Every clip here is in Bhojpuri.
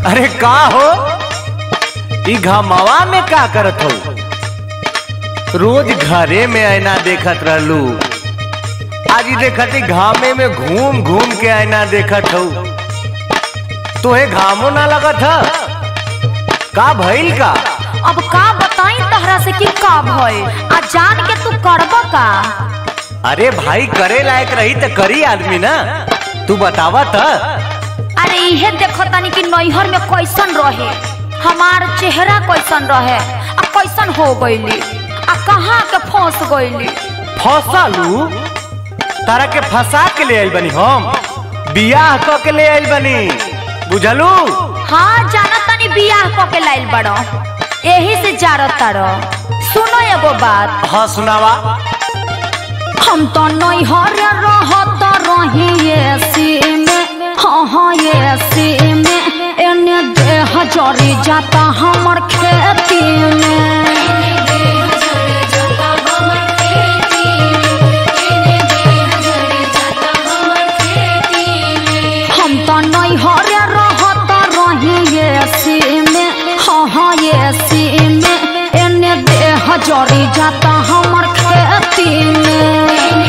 अरे का हो ई घमावा में का करत हो रोज घरे में आईना देखत रहलू आज ई देखत ही घामे में घूम घूम के आईना देखत हो तोहे घामो ना लगत ह का भइल का अब का बताई तहरा से कि का भइल आ जान के तू करब का अरे भाई करे लायक रही त करी आदमी ना तू बतावा त अरे इहे देखो तनी कि नैहर में कैसन रहे हमार चेहरा कैसन रहे आ कैसन हो गईली आ कहाँ के फंस गईली फसालू तारा के फंसा के ले आइल बनी हम बियाह क के ले आइल बनी बुझलू हाँ जाना तनी बियाह क के लाइल बड़ो यही से जारत तारो सुनो एगो बात हाँ सुनावा हम तो नैहर रहत रही एसी में हाँ हाँ एसी में एने देह जरी जाता हमर खेती में हम तो नैहर रहत रही एसी में हाँ हाँ एसी में एने देह जरी जाता हमर खेती में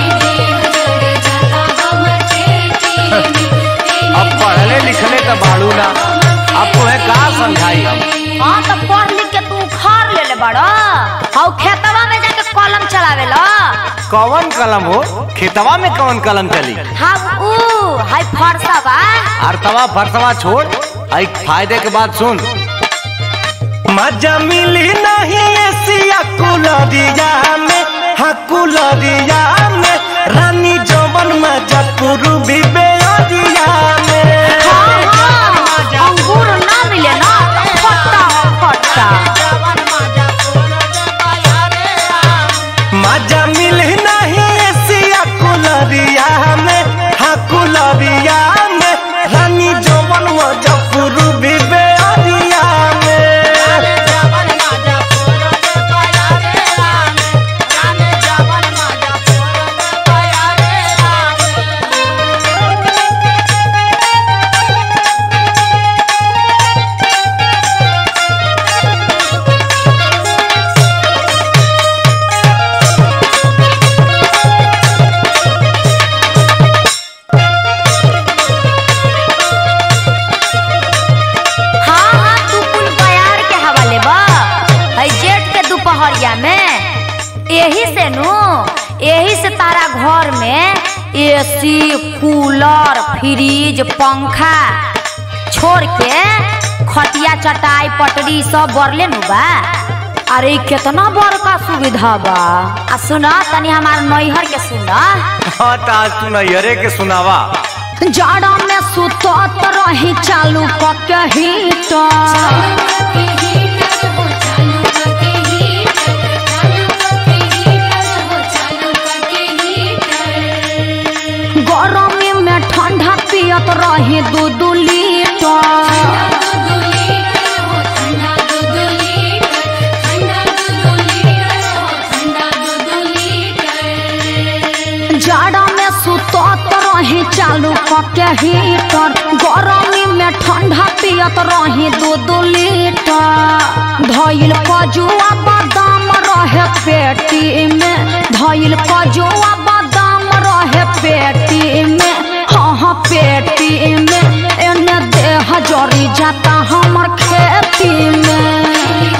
अब पढ़ले लिखले का बाड़ू ना अब तुम्हें का समझाई हम हाँ तो पढ़ लिख के तू उखाड़ ले ले बड़ा हाउ खेतवा में जाके कलम चलावे ला कौन कलम हो खेतवा में कौन कलम चली हम ऊ हाय फरसा बा अर्थवा फरसवा छोड़ आई फायदे के बाद सुन मजा मिली नहीं एसिया कुलरिया में हाँ कुलरिया में रानी जवन मजा पूर्वी बेअरिया में हाँ हाँ अंगूर ना मिले ना खट्टा खट्टा मजा मिली नहीं एसिया कुलरिया में हाँ कुलरिया में रानी जवन मजा पूर्वी बेअरिया में हाँ हाँ तू कुल बयार के हवाले बा है जेठ के दोपहरिया में यही से नु यही से तारा घर में एसी कूलर फ्रिज पंखा छोड़ के खटिया चटाई पटरी सब बरले नु बा अरे कितना बड़का सुविधा बा आ सुना तनी हमार नैहर के सुना हाँ तो आज तू नैहरे के सुनावा जाड़ा में सुतत रही चालू कके हीटर गरमी में ठंडा पियत रही दू दू लीटर जाड़ा में सुतत रही चालू कके हीटर गरमी में ठंडा पियत रही दू दू लीटर धइल कजुआ बादाम रहे पेटी में धइल कजुआ बादाम रहे पेटी में हाँ हाँ पेटी में एने देह जरी जाता हमर खेती में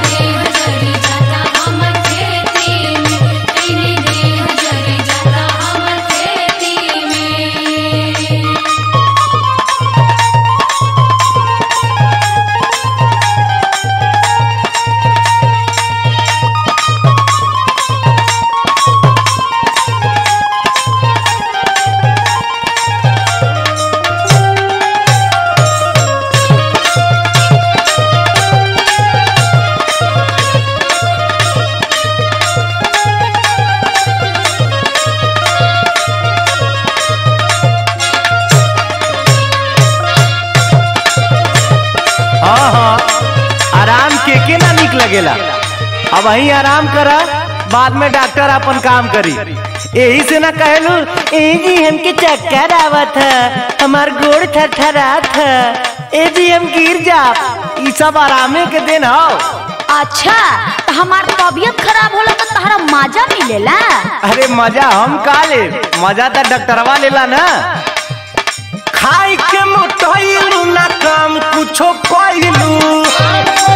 हाँ हाँ आराम के के ना निक लगेला अब वही आराम करा बाद में डॉक्टर अपन काम करी यही से ना कहलू ए जी हमके चक्कर आवत है हमार गोड़ थरथरात है एजीएम गिर जा ई सब आरामे के दिन हो अच्छा तो हमार तबीयत खराब होला तो तहरा मजा मिलेला अरे मजा हम का ले मजा तो डॉक्टरवा लेला ना खाई के मोटइलू ना काम कुछो कइलू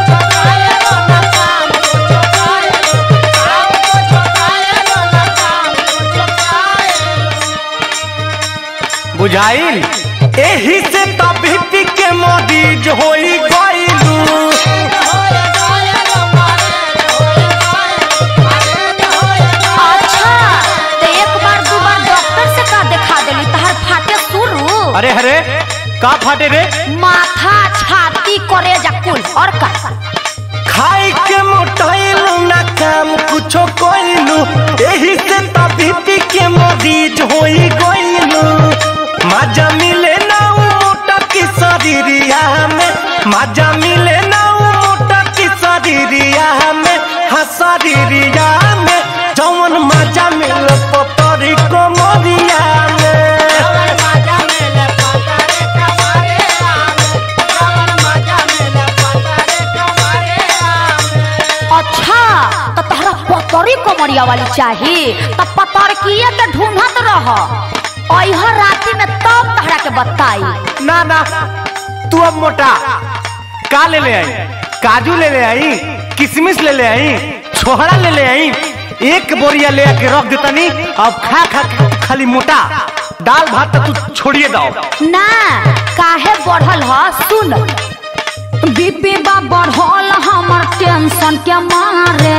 बुझाइल एही से तभी के मरीज होई गइलू अच्छा तो एक बार दो बार डॉक्टर से का दिखा देली तहर फाटे शुरू अरे अरे का फाटे रे माथा छाती करेजा कुल और का खाई के मोटाइलू ना काम कुछो कइलू एही से तभी के मरीज होई गइलू मजा मिले ना उ मोटा की शरीरिया में मजा मिले ना उ मोटा की शरीरिया में हाँ शरीरिया में जौन मजा मिले पतरी को मोरिया में अच्छा तो तहरा पतरी कमरिया वाली चाहिए तो पतरकिए के ढूंढत रह अइह राती में तब तहरा के बताई ना ना तू अब मोटा का ले ले आई काजू ले ले आई किशमिश ले ले आई छोहरा ले ले आई एक बोरिया ले आके रख देतनी अब खा खा के खाली मोटा दाल भात तो तू छोड़िए दो ना काहे बढ़ल ह सुन बीपी बा बढ़ल हमर टेंशन के मारे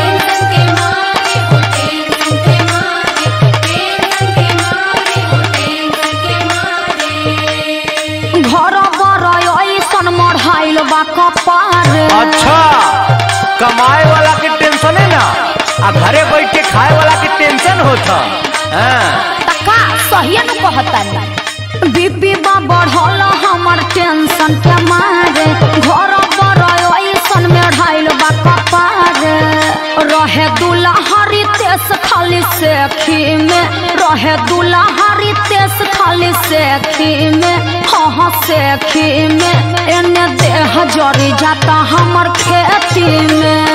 घर बर ऐसन मढ़ाइल बा कपारे अच्छा कमाए वाला के टेंशन है ना आ घरे बैठ के खाए वाला के टेंशन होता हाँ तका सही न कहतनी बीपी बा बढ़ल हमर टेंशन के मारे घर पर ऐसन में ढाइल बा कपारे रहे दुल्हरी तेस खाली सेखी में रहे दुल्हरी तेस खाली सेखी में हाँ हाँ सेखी में एने देह जरी जाता हमर खेती में